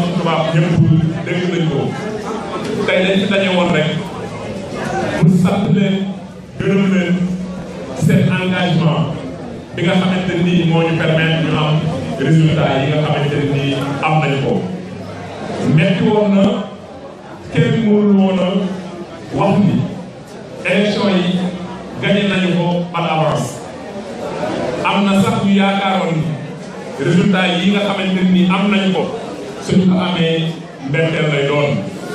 ci tubaab ñëpp dégg nañ ko tey dañ ci daje woon rek pour sant leen gërëm leen seen engagement bi nga xamante ni moo ñu permettre ñu am résultat yi nga xamante ni am nañ ko metti woon na kenn mënul woon a wax ni élection yi gagné nañu ko par avance am na sax ñu yaakaaroon ni résultat yi nga xamante ni am nañ ko suñu ko amee mbetteel lay doon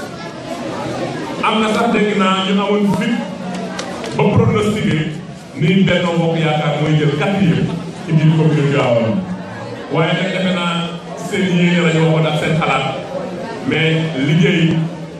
am na sax dégg naa ñu amoon fit ba pronostiqué ni Benno Bokk Yaakaar mooy jël quatrième ci biir commune Tivaouane waaye nag defe naa seen yéene la ñu waxoon ak seen xalaat mais liggéey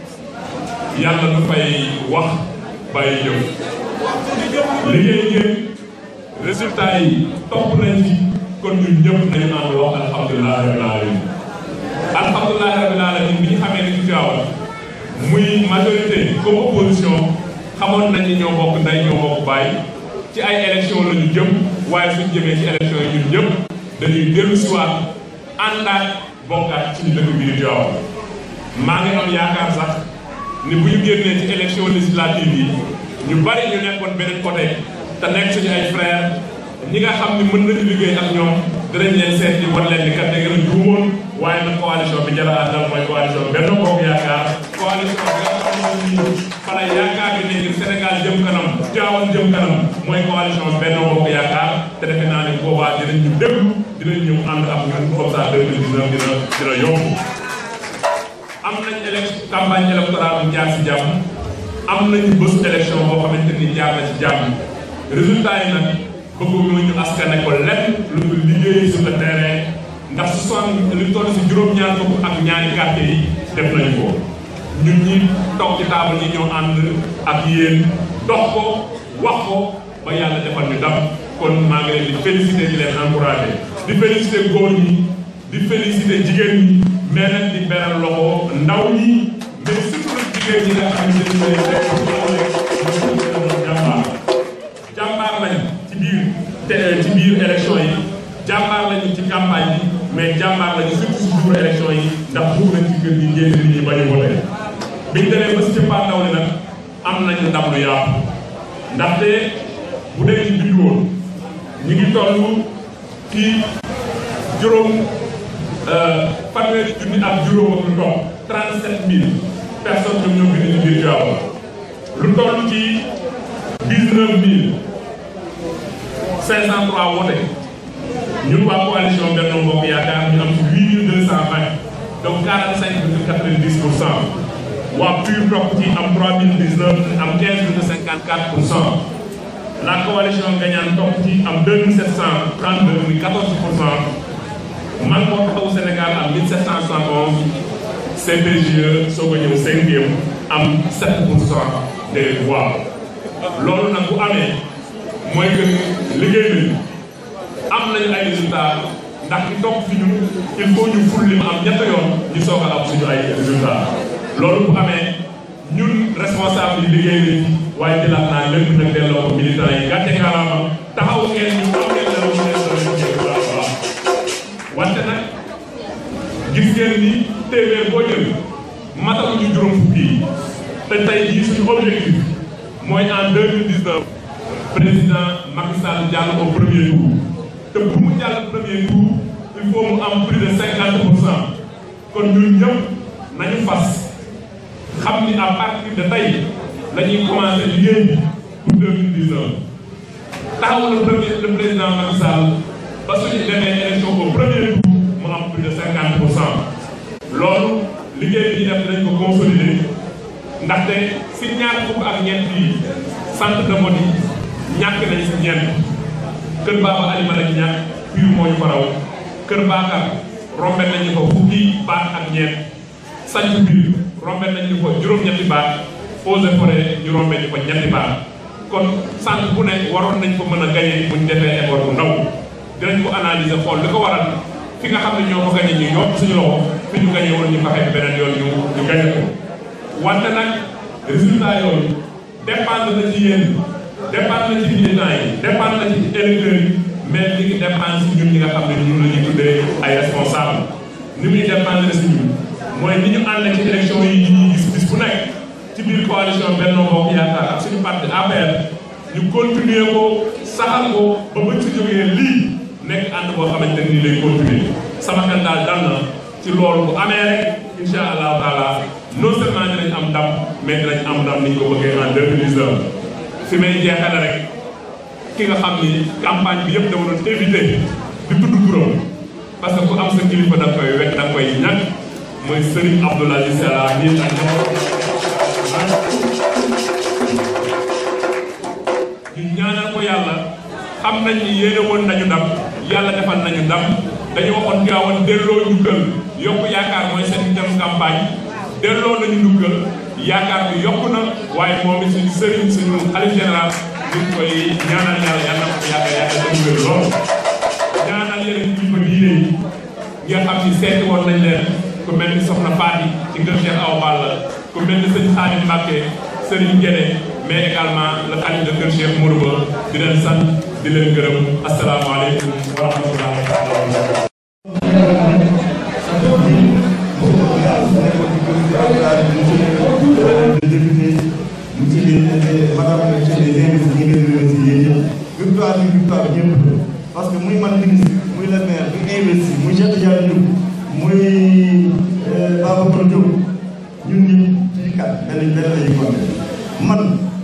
yàlla du fay wax bàyyi jëf liggéey ngeen résultat yi topp nañ ci kon ñun ñëpp nañu ànd wax alhamdulilah rabbil alamin alhamdulilah rabbil alamin bi ñu xamee ni ci Tivaouane muy majorité comme opposition xamoon nañ ni ñoo bokk ndey ñoo bokk bàyyi ci ay élection la ñu jëm waaye suñ jëmee ci élection yi ñun ñëpp dañuy dellu si waat àndaat bokkaat ci dëkk bi di Tivaouane maa ngi am yaakaar sax ni bu ñu génnee ci élection législative yi ñu bari ñu nekkoon beneen côté te nekk suñu ay frères ñi nga xam ni mën nañu liggéey ak ñoom dinañ leen seet di wan leen ni kat da ngeen a juumoon waaye nag coalition bi jara àndal mooy coalition Benno Bokk Yaakaar coalition bi nga xam ne nii fala yaakaar bi ne ngir Sénégal jëm kanam Tivaouane jëm kanam mooy coalition Benno Bokk Yaakaar te defe naa ne boobaa dinañ ñu déglu dinañ ñëw ànd ak ñun comme ça 2019 dina dina yomb am nañ élection campagne électorale bu jaar si jàmm am nañu bésu élection boo xamante ni jaar na ci jàmm résultat yi nag bëgguñu ñu askane ko lenn lu ñu liggéey sur le terrain ndax su son lu toll si juróom-ñaar fukk ak ñaari quartier yi def nañu ko ñun ñi toog ci table yi ñoo ànd ak yéen dox ko wax ko ba yàlla defal ñu dam kon maa ngi leen di félicité di leen encouragé di félicité góor ñi di félicité jigéen ñi mais nag di beral loxo ndaw ñi mais surtout nag jigéen ñi nga xam ne dañu leen jàmbaar jàmbaar lañ ci biir te ci biir élection yi jàmbaar lañu ci campagne bi mais jàmbaar lañu surtout si jour élection yi ndax buur nañ ci kër gi génn nit ñi bañ a voté biñ demee ba si cëppaandaw li nag am nañu ndam lu yaatu ndaxte bu dee ci bindu woon ñu ngi toll ci juróom fanweeri junni ak juróom ak lu topp 37000 personnes ñoom ñoo bind ci biir Tivaouane lu toll ci 19000 503 wote ñun waa coalition Benno Bokk Yaakaar ñu am ci 8220 donc 45,90 pour cent waa PUR topp ci am 3019 am 15,54 pour cent la coalition gagnante topp ci am 2732 muy 14 pour cent man moo taxawu Sénégal am 1771 CPGE soo ko ñëw cinquième am 7 pour cent des voix loolu nag bu amee mooy que liggéey nañu am nañu ay résultats ndax ki topp fi ñun il faut ñu ful li mu am ñett yoon ñu soog a am suñu ay résultats loolu bu amee ñun responsable yi liggéey nañ waaye jëlaat naa lépp nag delloo ko militants yi gàcce ngalaama taxaw ngeen ñu am ngeen dara ñu leen doon baax wante nag gis ngeen ni téeméer boo jël matal ñu juróom fukki yi te tey jii suñu objectif mooy en 2019 président Macky Sall jàll au premier tour te pour mu jàll premier tour il faut mu am plus de 50 pour cent kon ñun ñëpp nañu fas xam ni à partir de tey la ñuy commencé liggéey bi pour 2019 taxaw le premier le président Macky Sall ba suñu demee élection au premier tour mu am plus de 50 pour cent loolu liggéey bi ñu def dinañ ko consolider ndaxte si ñaar fukk ak ñeent yi centre de vote yi ñàkk nañ si ñeent kër Baba Alima lañ ñàkk fii moo ñu ko raw kër Bakar rombe nañu ko fukki baat ak ñeent sanc biir rombe nañu ko juróom-ñetti baat eaux et forêt ñu rombe ñu ko ñetti baat kon centre bu nekk waroon nañ ko mën a gagné bu ñu defee effort bu ndaw dinañ ko analyser xool li ko waral fi nga xam ne ñoo ko gagné ñu yokk suñu loxo fi ñu gagné woon ñu fexe beneen yoon ñu ñu gagné ko wante nag résultat yooyu dépendre na ci yéen dépendre na ci militants yi dépendre na ci électeurs yi mais li ngi dépendre si ñun ñi nga xam ne ñun la ñuy tuddee ay responsable ni muy dépendre si ñun mooy li ñu ànd ci élection yi ñuy gis bis bu nekk ci biir coalition Benno Bokk Yaakaar ak suñu parti APR ñu continuer ko saxal ko ba buñ ci jógee lii nekk ànd boo xamante ni lay continuer sama xel daal dal na ci loolu bu amee rek incha allahu taala non seulement dinañ am ndam mais dinañ am ndam ni ñu ko bëggee en 2019 fi may jeexale rek ki nga xam ni campagne bi yëpp dama doon éviter di tudd turam parce que ku am sa kilifa da koy wekk da koy ñàkk mooy Serigne Abdoul Aziz Sy Al Amine ak ñu ñaanal ko yàlla xam nañ ni yéene woon nañu ndam yàlla defal nañu ndam dañu waxoon Tiwaawan delloo njukkal yokku yaakaar mooy seen dem campagne delloo nañu njukkal yaakaar bi yokku na waaye moom it suñu sëriñ suñu xalif général ñu ngi koy ñaanal yàlla yàlla na ko yàgg yàgg dañu wér lool ñaanal yeneen kilifa diine yi nga xam ni seeti woon nañ leen ku mel ni Soxna Faati ci ngër Cheikh Awa Balla ku mel ni sëñ Xaadim Mbàkke Sëriñ Guédé mais également le xalif de kër Cheikh Mourou Ba di leen sant di leen gërëm asalaamaaleykum wa rahmatullahi wa barakatuh monsieur les madame monsieur les invités ñu ngi leen di remercier yéen ñëpp victoire bi victoire bi ñëpp parce que muy man ministre muy le maire muy investi muy Cheikh Tidiane Diop muy Babacar Diop ñun ñëpp ci kat benn benn la ñuy compté man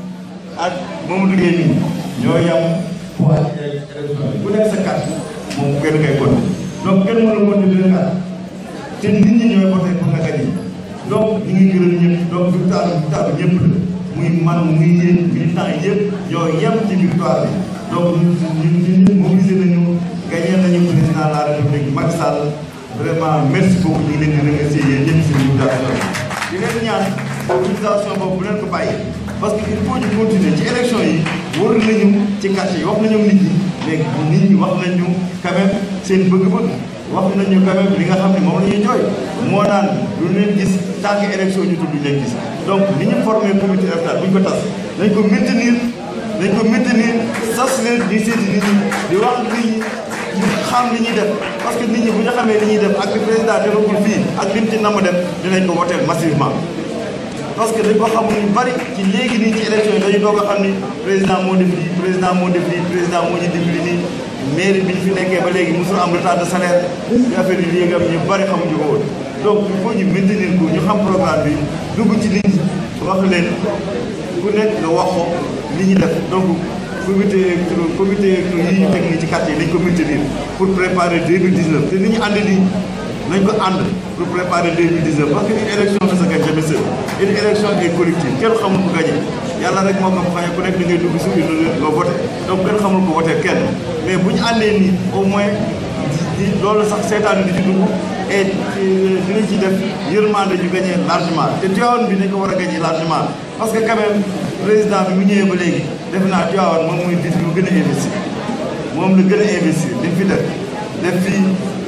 ak Mamadou Gueye nii ñoo yam poids ku nekk sa carte moom kenn kay compté donc kenn mën a compté deux cartes te nit ñi ñooy voté pour nga gagné donc ñu ngi gërëm ñëpp donc victoire bi victoire bi ñëpp la muy man muy yéen militants yëpp ñoo yem ci victoire bi donc ñun ñun ñun mobilisé nañu gagné nañu président de la république Macky Sall vraiment merci beaucoup ñu ngi leen di remercier yéen ñëpp si mobilisation di leen ñaan mobilisation boobu bu leen ko bàyyi parce que il faut ñu continuer ci élection yi wër nañu ci quartier yi wax nañu nit ñi mais nit ñi wax nañu quand même seen bëgg-bëgg wax nañu quand même li nga xam ne moom la ñuy jooy moo naan lu leen gis tant que élection ñu tudd leen gis donc ni ñu formé comité électoral bu ñu ko tas nañ ko maintenir nañ ko maintenir sas leen di seeti nit ñi di wax nit ñi ñu xam li ñuy def parce que nit ñi bu ñu xamee li ñuy def ak li président defagul fii ak lim ci namm def dinañ ko woteel massivement parce que dañ ko xamul ñu bari ci léegi nii ci élection yi dañu doog a xam ni président moo def lii président moo def lii président moo ñu dimbali nii mairie bi ñu fi nekkee ba léegi mosul am retard de salaire ñu affaire yi léegi am ñu bari xamuñu ko woon donc il faut ñu maintenir ko ñu xam programme bi dugg ci nit ñi wax leen ku nekk nga wax ko li ñu def donc comité électro comité électro yi ñu teg nii ci quartier yi nañ ko maintenir pour préparer 2019 te ni ñu ànd nii nañ ko ànd pour préparer 2019 parce que une élection ne se gagne jamais seul une élection est collective kenn xamul ko gagné yàlla rek moo xam xëy ku nekk da ngay dugg si urne nga voté donc kenn xamul ko voté kenn mais bu ñu àndee nii au moins di loolu sax seetaan di ci dugg et dinañ ci def yërmande ñu gagné largement te Tivaouane bi dañ ko war a gagné largement parce que quand même président bi mu ñëwee ba léegi def naa Tivaouane moom mooy dit lu gën a investir moom la gën a investir li fi def def fii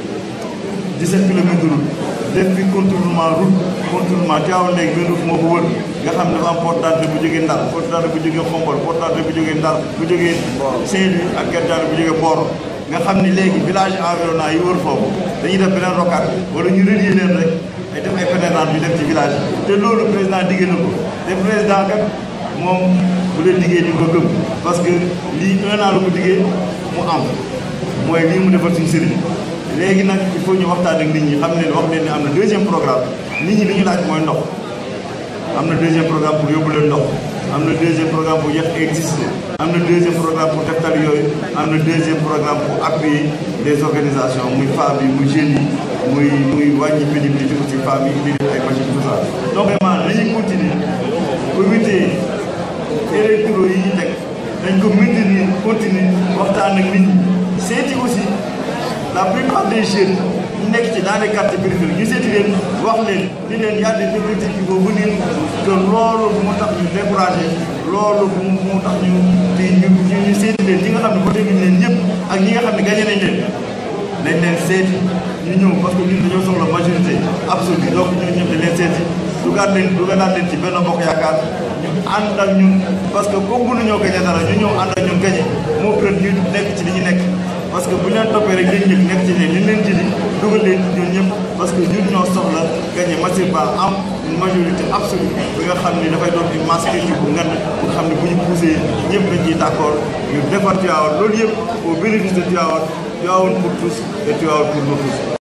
17 kilomètres de route def fi contournement route contournement Tivaouane léegi benn route moo ko wër nga xam ne dafa am porte d'entrée bu jógee Ndar porte d'entrée bu jógee Xombol porte d'entrée bu jógee Ndar bu jógee Saint-Louis ak Guet bu jógee Mboro nga xam ni léegi village environnant yi wër foofu dañuy def beneen rocade wala ñu relier leen rek ay def ay pénétrante yu dem ci village te loolu président diggée na ko te président kat moom bu leen liggéey ñu ko gëm parce que lii un an la ko diggee mu am mooy lii mu defal suñu sëriñ léegi nag il faut ñu waxtaan ak nit ñi xam ne wax leen ne am na deuxième programme nit ñi li ñu laaj mooy ndox am na deuxième programme pour yóbbu leen ndox am na deuxième programme pour yàq existe am na deuxième programme pour def tali yooyu am na deuxième programme pour appuyer les organisations muy femmes yi muy jeunes yi muy muy wàññi pénibilité aussi femmes yi indi leen ay machines tout ça donc vraiment dañuy continuer comité électoraux yi ñu teg dañ ko maintenir continuer waxtaan ak nit ñi seeti aussi la plupart des jeunes ñu nekk ci dans les quartiers périphériques ñu seeti leen wax leen di leen y a des objectifs qui vont venir que loolu bu mu tax ñu découragé loolu bu mu tax ñu di ñu ñu seeti leen ñi nga xam ne voté nañ leen ñëpp ak ñi nga xam ne gagné nañ leen nañ leen seeti ñu ñëw parce que ñun dañoo soxla majorité absolue donc ñun ñëpp dañ leen seeti dugaat leen dugalaat leen ci benn mbokk yaakaar ñu ànd ak ñun parce que comme mënuñoo gagné dara ñu ñëw ànd ak ñun gagné moo gën ñu nekk ci li ñu nekk parce que bu ñu leen toppee rek dañu nekk ci ne li leen jëli dugal leen ñun ñëpp parce que ñun ñoo soxla gagné gagné massivement am une majorité absolue bi nga xam ni dafay doon une masse critique bu ngan bu xam ne bu ñu poussé ñëpp dañ ciy d' accord ñu defar Tivaouane loolu yëpp au bénéfice de Tivaouane Tivaouane pour tous et Tivaouane pour nous tous